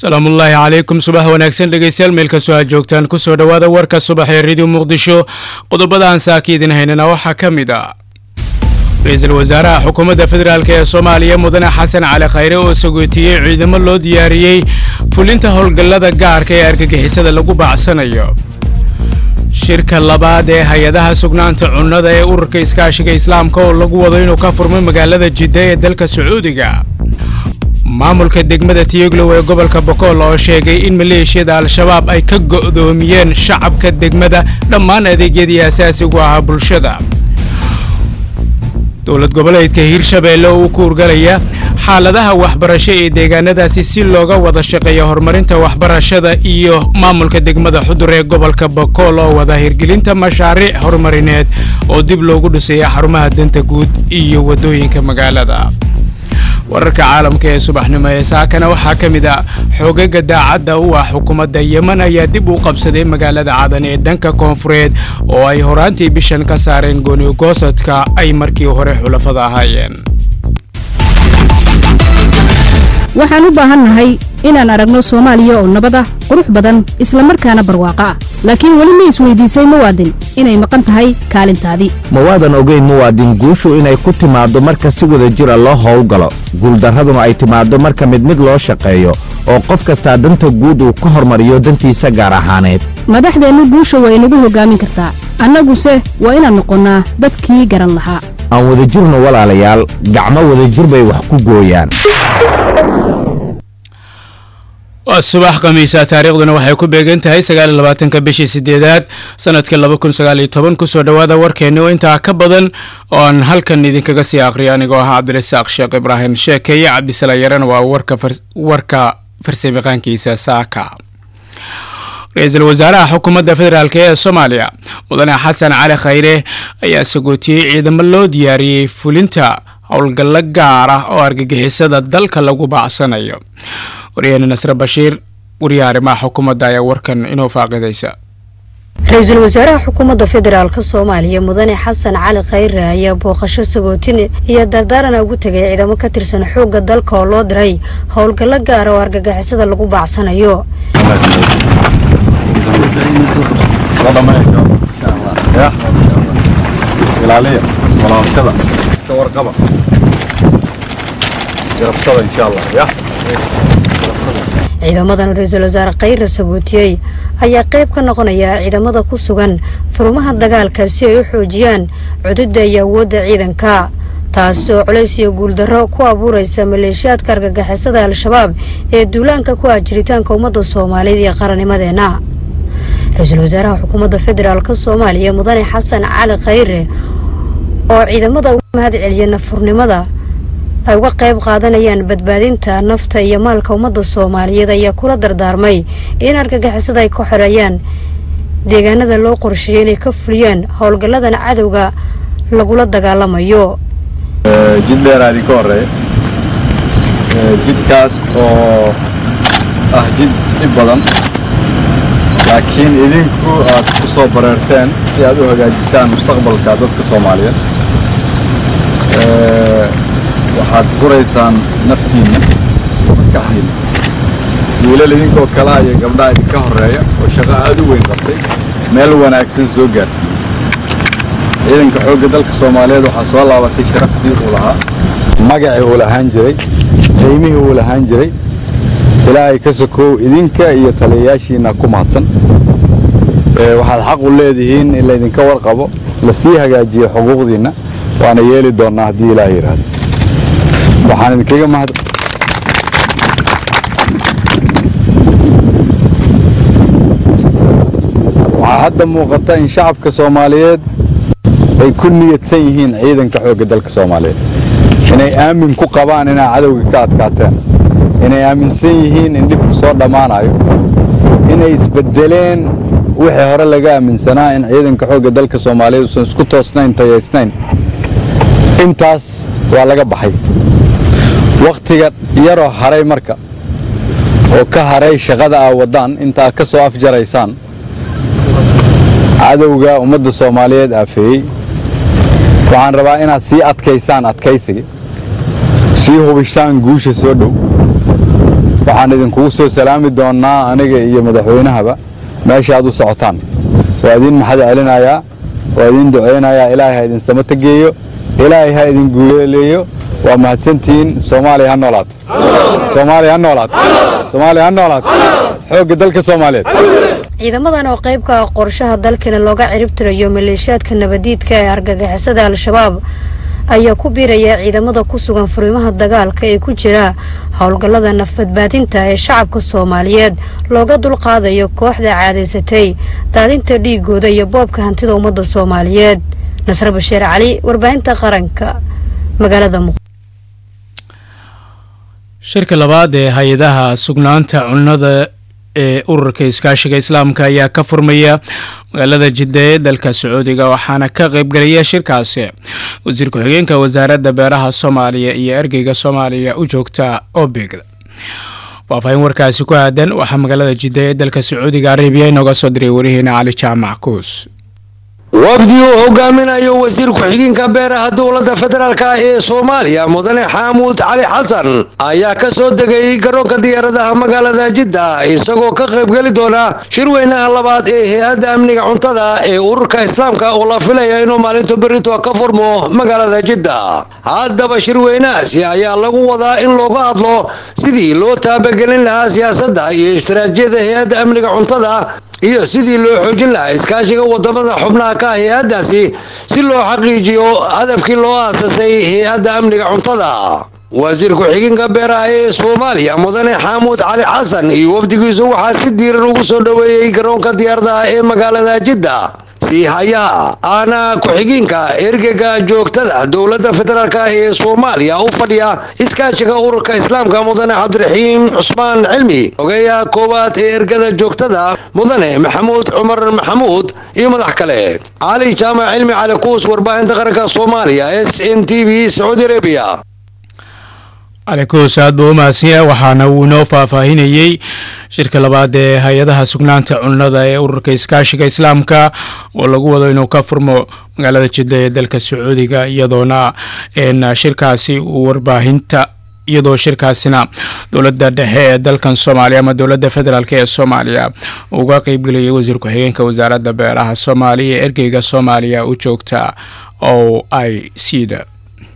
salaamullaahi calaykum subax wanaagsan dhegeystayaal meel kastoo aad joogtaan kusoo dhowaada warka subax ee radio muqdisho qodobada aan saaka idin haynana waxaa ka mid ah ra-iisul wasaaraha xukuumadda federaalk ee soomaaliya mudane xasan cali khayre oo sagootiyey ciidamo loo diyaariyey fulinta howlgallada gaarka ee argagixisada lagu bacsanayo shirka labaad ee hay-adaha sugnaanta cunnada ee ururka iskaashiga islaamka oo lagu wado inuu ka furmay magaalada jidda ee dalka sacuudiga maamulka degmada tiyoglow ee gobolka bokool oo sheegay in maleeshiyada al-shabaab ay ka go'doomiyeen shacabka degmada dhammaan adeegyadii asaasigu ahaa bulshada dowlad goboleedka hiirshabeelle oo u kuurgalaya xaaladaha waxbarasho ee deegaanadaasi si looga wada shaqeeya horumarinta waxbarashada iyo maamulka degmada xudur ee gobolka bokool oo wada hirgelinta mashaariic horumarineed oo dib loogu dhiseeya xarumaha danta guud iyo waddooyinka magaalada wararka caalamka ee subaxnimo ee saakana waxaa ka mid ah xoogaga daacadda u ah xukuumadda yemen ayaa dib u qabsaday magaalada cadan ee dhanka koonfureed oo ay horaantii bishan ka saareen goonigoosadka ay markii hore xulafada ahaayeen waxaan u baahannahay inaan aragno soomaaliya oo nabad ah qurux badan isla markaana barwaaqo ah laakiin weli ma isweydiisay muwaadin inay maqan tahay kaalintaadii mawaadan ogeyn muwaadin guushu inay ku timaaddo marka si wada jira loo howlgalo guuldarraduna ay timaaddo marka mid mid loo shaqeeyo oo qof kastaa danta guud uu ka hormariyo dantiisa gaar ahaaneed madaxdeennu guusha waa inagu hoggaamin kartaa annaguse waa inaan noqonnaa dadkii garan lahaa aan wadajirno walaalayaal gacmo wadajir bay wax ku gooyaan waa subax khamiisa taariikhduna waxay ku beegan tahay sagaaliyo labaatanka bishii sideedaad sanadka laba kun sagaaliyo toban kusoo dhowaada warkeenni oo intaa ka badan oo aan halkan idinkaga sii aqriyo anigoo ahaa cabdirasaaq sheekh ibraahim sheekeeye cabdisala yaran waa warka farsameqaankiisa saaka ra-iisul wasaaraha xukuumadda federaalk ee soomaaliya mudane xasan cali khayre ayaa sagootiyey ciidamo loo diyaariyey fulinta howlgallo gaar ah oo argagixisada dalka lagu baacsanayo waryaheena nasre bashiir wariyaha arrimaha xukuumadda ayaa warkan inoo faaqidaysa ra-iisul wasaaraha xukuumadda federaalka soomaaliya mudane xasan cali khayre ayaa booqasho sagootin iyo dardaarana ugu tegay ciidamo ka tirsan xoogga dalka oo loo diray howlgallo gaara oo argagixisada lagu baacsanayo ciidamadan ra-iisul wasaare khayre sagootiyey ayaa qayb ka noqonaya ciidamada ku sugan furumaha dagaalka si ay u xoojiyaan cududda iyo awoodda ciidanka taas oo culays iyo guuldarro ku abuuraysa maleeshiyaadka argagixisada al-shabaab ee duulaanka ku ah jiritaanka ummadda soomaaliyeed iyo qarannimadeenna ra-iisul wasaaraha xukuumadda federaalka soomaaliya mudane xasan cali khayre oo ciidamada uga mahad celiya nafurnimada ay uga qayb qaadanayaan badbaadinta nafta iyo maalka ummadda soomaaliyeed ayaa kula dardaarmay in argagixisada ay ka xoreeyaan deegaanada loo qorsheeyey inay ka fuliyaan howlgalladan cadowga lagula dagaalamayo jid dheeraa idinka horeeya jidkaas oo ah jid dhib badan laakiin idinku aad ku soo bareerteen si aad u hagaajisaan mustaqbalka dadka soomaaliyeed waxaad furaysaan naftiinna maskaxdiinna wiilal idinkoo kalaa iyo gabdhaha idinka horreeya oo shaqo aad u weyn qabtay meel wanaagsan soo gaarsiiyey ciidanka xoogga dalka soomaaliyeed waxaa soo laabatay sharaftii uu lahaa magacii uu lahaan jiray qiimihii uu lahaan jiray ilaahay ka sokow idinka iyo taliyayaashiina ku mahadsan waxaad xaq u leedihiin in laydinka warqabo lasii hagaajiyo xuquuqdiinna waana yeeli doonnaa haddii ilaah yidhaahdo waxaan idinkaga mahad waxaa hadda muuqata in shacabka soomaaliyeed ay ku niyadsan yihiin ciidanka xoogga dalka soomaaliyeed inay aamin ku qabaan inaa cadowga ka adkaateen inay aaminsan yihiin in dhibku soo dhammaanayo inay isbeddeleen wixii hore laga aaminsanaa in ciidanka xoogga dalka soomaaliyeed uusan isku toosnayn tayaysnayn intaas waa laga baxay wakhtiga yaroo haray marka oo ka haray shaqada aa waddaan intaa ka soo afjaraysaan cadowga ummadda soomaaliyeed aafeeyey waxaan rabaa inaad sii adkaysaan adkaysiga sii hubishaan guusha soo dhow waxaan idinkugu soo salaami doonnaa aniga iyo madaxweynahaba meesha aad u socotaan waa idiin maxad celinayaa waa idiin ducaynayaa ilaahay ha idin samata geeyo ilaahay ha idin guuleeleeyo waa mahadsantihiin soomaaliya ha noolaato soomaaliya ha noolaato soomaaliya ha noolaato xoogga dalka soomaaliyeed ciidamadan oo qayb ka ah qorshaha dalkana looga ciribtirayo maleeshiyaadka nabadiidka ee argagixisada al-shabaab ayaa ku biiraya ciidamada ku sugan furimaha dagaalka ee ku jira howlgallada nafbadbaadinta ee shacabka soomaaliyeed looga dulqaadayo kooxda caadaysatay daadinta dhiigooda iyo boobka hantida ummadda soomaaliyeed nasre bashiir cali warbaahinta qaranka magaalada muq shirka labaad ee hay-adaha sugnaanta cunnada ee ururka iskaashiga islaamka ayaa ka furmaya magaalada jidda ee dalka sacuudiga waxaana ka qaybgelaya shirkaasi wasiir ku-xigeenka wasaaradda beeraha soomaaliya iyo ergeyga soomaaliya u joogta obeg faahfaahin warkaasi ku aadan waxaa magaalada jidda ee dalka sacuudiga arabiya inooga soo diray warihiina cali jaamac kuus wafdi uu hogaaminayo wasiir ku-xigeenka beeraha dowladda federaalk ah ee soomaaliya mudane xaamuud cali xasan ayaa ka soo degay garoonka diyaaradaha magaalada jidda isagoo ka qaybgeli doona shirweynaha labaad ee hay-adda amniga cuntada ee ururka islaamka oo la filaya inuu maalinta berito ka furmo magaalada jidda haddaba shirweynahaasi ayaa lagu wadaa in looga hadlo sidii loo taabagelin lahaa siyaasadda iyo istaraatijiyada hay-adda amniga cuntada iyo sidii loo xoojin lahaa iskaashiga wadamada xubnaha ka ah hay-addaasi si loo xaqiijiyo hadafkii loo aasasay hay-adda amniga cuntada wasiir ku-xigeenka beeraha ee soomaaliya mudane xaamuud cali xasan iyo wafdigiisu waxaa si diiran ugu soo dhoweeyey garoonka diyaaradaha ee magaalada jidda sii hayaha aana ku-xigeenka ergega joogtada dowladda federaalk ah ee soomaaliya u fadhiya iskaashiga ururka islaamka mudane cabdiraxiim cusmaan cilmi ogeeyaha koowaad ee ergada joogtada mudane maxamuud cumar maxamuud iyo madax kale cali jaamac cilmi cali kuus warbaahinta qaranka soomaaliya s n t v sacuudi arabiya calikuus aad buu u mahadsanyahay waxaana uu inoo faahfaahinayey shirka labaad ee hay-adaha sugnaanta cunnada ee ururka iskaashiga islaamka oo lagu wado inuu ka furmo magaalada jidda ee dalka sacuudiga iyadoona shirkaasi uu warbaahinta iyadoo shirkaasina dowladda dhexe ee dalkan soomaaliya ama dowladda federaalk ee soomaaliya uga qeybgelayay wasiir ku-xigeenka wasaaradda beeraha soomaaliya ee ergeyga soomaaliya u joogta o i c da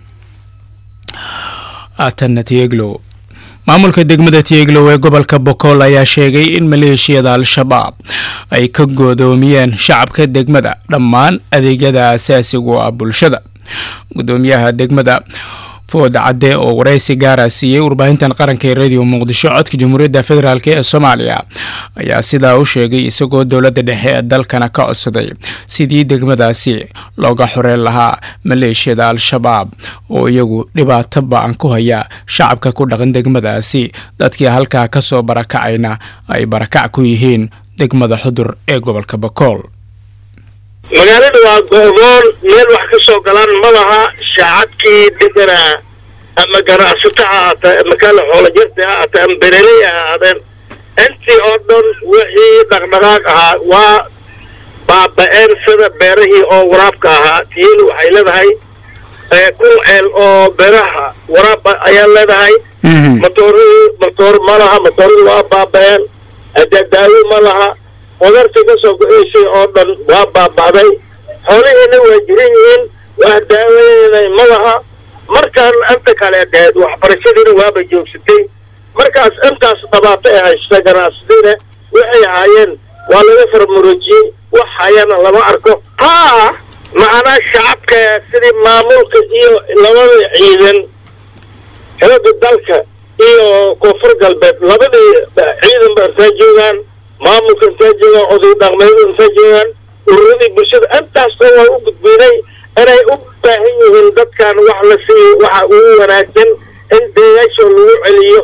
aatanna tieglow maamulka degmada tieglow ee gobolka bokool ayaa sheegay in maleeshiyada al-shabaab ay ka goodoomiyeen shacabka degmada dhammaan adeegyada asaasigu ah bulshada gudoomiyaha degmada food cadde oo waraysi gaara siiyey warbaahintan qaranka ee radio muqdisho codka jamhuuriyadda federaalk ee soomaaliya ayaa sidaa u sheegay isagoo dowladda dhexe ee dalkana ka codsaday sidii degmadaasi looga xoreyn lahaa maleeshiyada al-shabaab oo iyagu dhibaato ba-an ku haya shacabka ku dhaqan degmadaasi dadkii halkaa kasoo barakacayna ay barakac ku yihiin degmada xudur ee gobolka bakool magaalada waa goodoon meel wax ka soo galaan ma laha shaacabkii deganaa ama ganacsato ha ahaatee ama kale xoolo jirta ha ahaatee ama bereley ha ahaadeen intii oo dhan wixii dhaqdhaqaaq ahaa waa baaba-een sida beerahii oo waraabka ahaa tiini waxay leedahay kun ceel oo beeraha waraabba ayaa leedahay matooradii matoor ma laha matooradii waa baaba-een adadaawo ma laha qudartii ka soo go-eysay oo dhan waa baaba'day xoolihiina waa jiran yihiin wax daawaynay ma laha markaan inta kale dheed waxbarashadiina waaba joogsatay markaas intaas dhibaato ay haysta ganacsadiina waxay ahaayeen waa laga farmaroojiyey wax hayana lama arko haa macnaa shacabka sidii maamulka iyo labada ciidan xilada dalka iyo koonfur galbeed labadii ciidan ba intaa joogaan maamulka intaa joogaan oday dhaqmeedu intaa joogaan ururadii bulshada intaasoo waa u gudbinay inay u baahan yihiin dadkan wax la siiyo waxa ugu wanaagsan in deegaasho lagu celiyo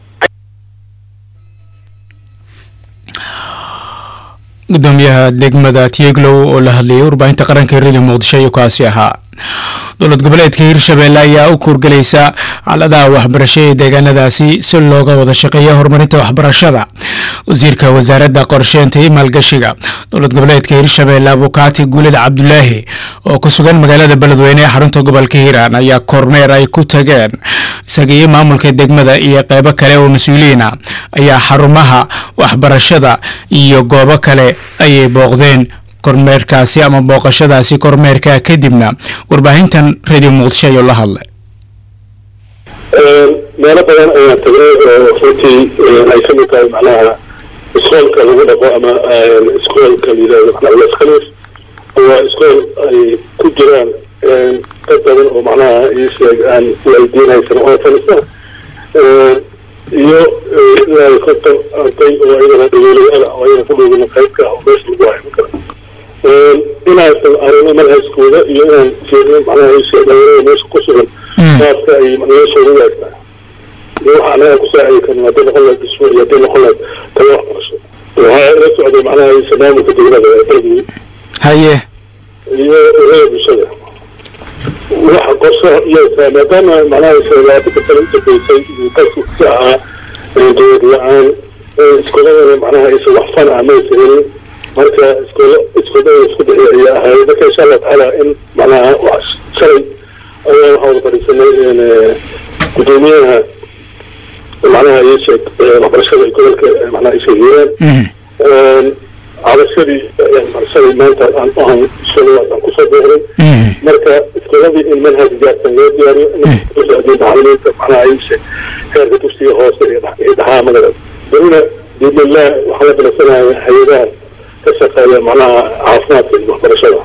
gudoomiyaha degmada tieglow oo la hadlayay warbaahinta qaranka radio muqdisho ayuu kaasi ahaa dowlad goboleedka hirshabeelle ayaa u kuurgelaysa xaaladaha waxbarasho ee deegaanadaasi si looga wada shaqeeya horumarinta waxbarashada wasiirka wasaaradda qorsheynta iyo maalgashiga dowlad goboleedka hirshabeelle abukaati guulid cabdulaahi oo ku sugan magaalada beledweyne ee xarunta gobolka hiiraan ayaa kormeer ay ku tageen isaga iyo maamulka degmada iyo qeybo kale oo mas-uuliyiina ayaa xarumaha waxbarashada iyo goobo kale ayay booqdeen kormeerkaasi ama booqashadaasi kormeerka kadibna warbaahintan radio muqdisho ayuu la hadlay meelo badan ayaan tagnay oo runtii ay ka mid tahay macnaha iskoolka lagu dhaqo ama iskoolka layidhahdo macnaha laskhalis waa iskool ay ku jiraan dad badan oo macnaha isheeg aan waaldiinaysan oo fadhiista iyo ilaa konton arday oo ayagana dhageelayaala oo ayagana ku dhowgana qaybka oo meesha lagu hayo kara inaan arino manhajkooda iyo inaan jeedno macnaha isheeg dhalinyarada meesha ku sugan qaabka ay noloshooda u eegtaa iyo waxa anaga ku saacidi karna haddii noqon lahayd dhismo iyo haddii noqon lahayd talo waxbarasho waxaa ila socday macnaha isa maamulka dowlada ee beledwey haye iyo urada bulshada waxa qorshe iyasa maadaama macnaha labaatan sano u dambeysay dalku si ahaa dowlad la-aan iskooladana macnaha isa waxfan ah maysa helin marka iskoolo iskoolada isku dhexi ayaa ahayd marka insha allah tacaala in macnaha wax shalay ayaa waxaa wada fadhiisanay gudoomiyaha macnaha ii sheeg waxbarashada gobolka macnaha isha hiiraan cabashadii shalay maanta aan u ahan shalay aan kusoo booqday marka iskooladii in manhaj gaarsan loo diyaariyo in macalimiinta macnaha ii sheeg heerka dugsiga hoose iyo dhaxaamada berina biidnillah waxaa la bilasanaya hay-adaha ka shaqeeya macnaha caafimaadka iyo waxbarashada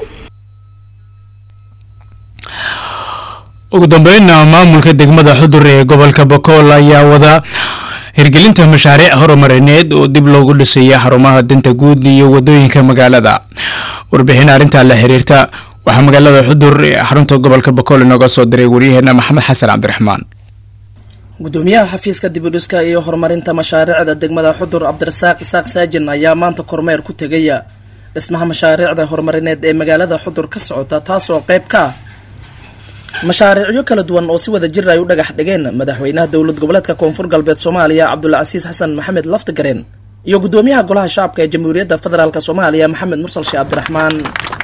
ugu dambeynna maamulka degmada xudur ee gobolka bakool ayaa wada hirgelinta mashaariic horumarineed oo dib loogu dhisaya xarumaha danta guud iyo wadooyinka magaalada warbixin arrintaa la xiriirta waxaa magaalada xudur ee xarunta gobolka bakool inooga soo diray waryaheena maxamed xasan cabdiraxmaan gudoomiyaha xafiiska dibudhiska iyo horumarinta mashaariicda degmada xudur cabdirasaaq isaaq saajin ayaa maanta kormeer ku tegaya dhismaha mashaariicda horumarineed ee magaalada xudur ka socota taasoo qayb ka ah mashaariicyo kala duwan oo si wada jir ay u dhagax dhigeen madaxweynaha dowlad goboleedka koonfur galbeed soomaaliya cabdulcasiis xasan maxamed laftigareen iyo gudoomiyaha golaha shacabka ee jamhuuriyadda federaalk soomaaliya maxamed mursal sheeh cabdiraxmaan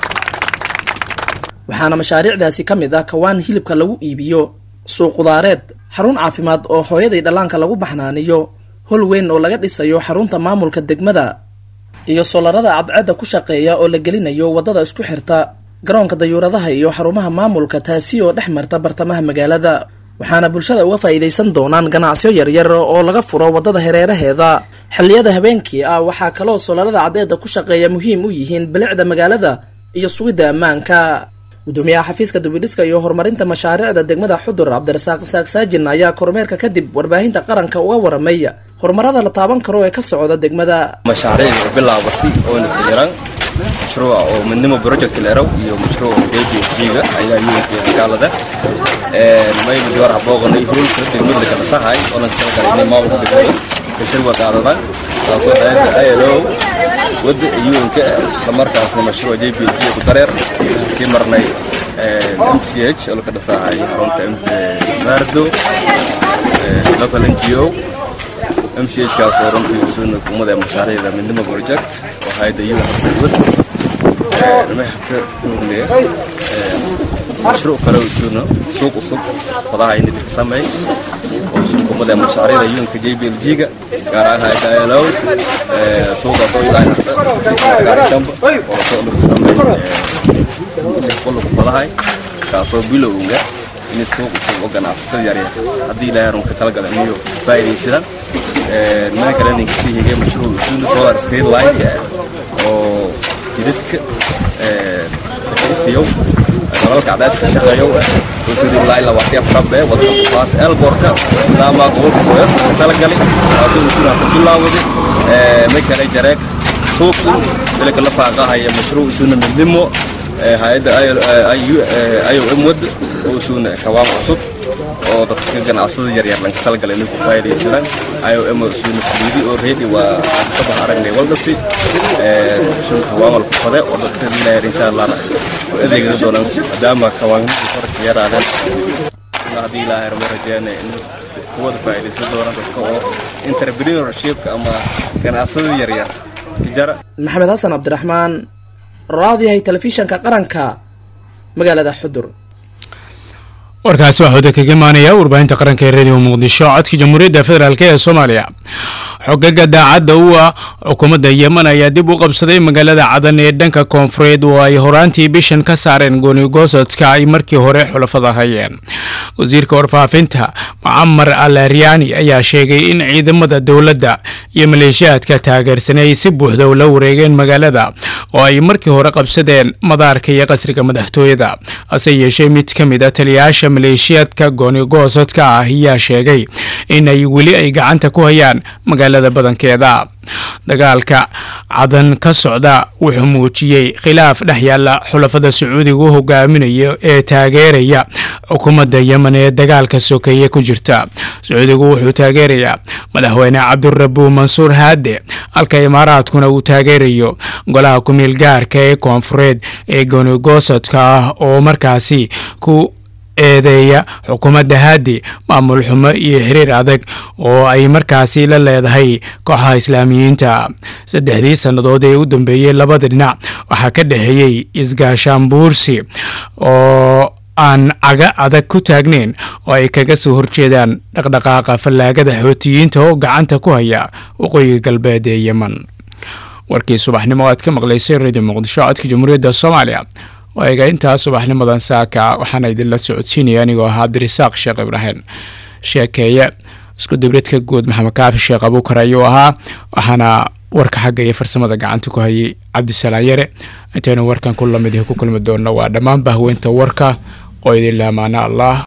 waxaana mashaariicdaasi ka mid ah kawaan hilibka lagu iibiyo suuq qudaareed xarun caafimaad oo hooyadii dhallaanka lagu baxnaaniyo hol weyn oo laga dhisayo xarunta maamulka degmada iyo solarada cadceedda ku shaqeeya oo la gelinayo waddada isku xirta garoonka dayuuradaha iyo xarumaha maamulka taasi oo dhex marta bartamaha magaalada waxaana bulshada uga faa'iidaysan doonaan ganacsiyo yaryar oo laga furo waddada hareeraheeda xilliyada habeenkii ah waxaa kaloo solarada caddeedda ku shaqeeya muhiim u yihiin bilicda magaalada iyo sugidda ammaanka gudoomiyaha xafiiska dubidhiska iyo horumarinta mashaariicda degmada xudur cabdirasaaq isaaq saajin ayaa kormeerka kadib warbaahinta qaranka uga waramay horumarada la taaban karo ee ka socda degmada mashaariicda bilaabatay oona xiran mashruuca oo midnimo project leerow iyo mashruuca dbg-ga ayaa yuunka skaalada mayba diwar habooqanay hulka degmada kala sahay oonan kala galayna maamulka degmada kashir wadaadada taasoo hayada ilo wada yuunka islamarkaasna mashruuca jbg ku dareer sii marnay mch oo laka dhasahay xarunta maardo local ngo mch kaas oo runtii usuuna kumada mashaariicda midnimo project oo hayada yuun dawlad maxta nugne mashruuc kale usuuna suuq cusub fadaha inid ka sameey oo usuun kumada mashaariicda yuunka jblg-ga gaar ahaan hayada alow suuqaas oo ilaa gaarikamba oo soo lagu sameey qolku fadahay kaasoo bilowga in suuq cusub oo ganacsatada yaryar haddii ilaahay runka talagala inayo faa'iidaysadaan mana kale ninka sii higay mashruuc usuuna solar state line oo jidadka ifiyow dalalka cadaad ka shaqeeyow usuudi ilaa ilaa waqti afrabe wadka kufaas elborka ilaamaa gobolka goyas ka talagalay taasoo usuuna ku bilaawaday ma kale jareeg suuqu ilaka la faaqahaya mashruuc usuuna midnimo hay-adda iom wad oo usuuna kawaam cusub oo dadka ganacsada yaryar lanka talagalay inay ku faa'iidaysadaan iom usuuna fuliidi oo reedi waa ka bax aragnay waldhasi usuuna kawaamal ku fade oo dadka dilayar insha allahna ku adeegada doonaan maadaama kawaanimada korka yaraadeen haddii ilaahay rama rajeena in kuwada faa'iidaysan doonaan dadka oo entrepreneurshipka ama ganacsada yaryar kijara maxamed xasan cabdiraxmaan raadiyahay telefishanka qaranka magaalada xudur warkaasi waxaa wada kaga imaanaya warbaahinta qaranka ee radio muqdisho codka jamhuuriyadda federaalk ee soomaaliya xogaga daacadda u ah xukuumadda yemen ayaa dib u qabsaday magaalada cadan ee dhanka koonfureed oo ay horaantii bishan ka saareen goonigosadka ay markii hore xulafada hayeen wasiirka warfaafinta mucamar al aryaani ayaa sheegay in ciidamada dowladda iyo maleeshiyaadka taageersan ay si buuxda ula wareegeen magaalada oo ay markii hore qabsadeen madaarka iyo qasriga madaxtooyada hase yeeshee mid ka mid a taliyayaasha maleeshiyaadka goonigosadka ah ayaa sheegay in ay weli ay gacanta ku hayaan magaalada badankeeda dagaalka cadan ka socda wuxuu muujiyey khilaaf dhex yaalla xulafada sacuudiga u hogaaminayo ee taageeraya xukuumadda yemen ee dagaalka sokeeye ku jirta sacuudigu wuxuu taageerayaa madaxweyne cabdurabu mansuur haade halka imaaraadkuna uu taageerayo golaha ku-meel gaarka ee koonfureed ee goonigosadka ah oo markaasi ku eedeeya xukuumadda haadi maamul xumo iyo xiriir adag oo ay markaasi la leedahay kooxaha islaamiyiinta saddexdii sannadood ee u dambeeyey labada dhinac waxaa ka dhexeeyey isgaashaanbuursi oo aan caga adag ku taagnayn oo ay kaga soo horjeedaan dhaqdhaqaaqa fallaagada xootiyiinta oo gacanta ku haya waqooyiga galbeed ee yemen warkii subaxnimo aad ka maqlaysay radio muqdisho codka jamhuuriyadda soomaaliya waaga intaa subaxnimadan saaka waxaana idinla socodsiinaya anigoo ahaa cabdirasaaq sheekh ibraahim sheekeeye isku dibridka guud maxamed kaafi sheekh abuukar ayuu ahaa waxaana warka xagga iyo farsamada gacanta ku hayay cabdisalaan yare intaynu warkan ku lamid ku kulmi doonno waa dhammaan bahweynta warka oo idin laamaana allah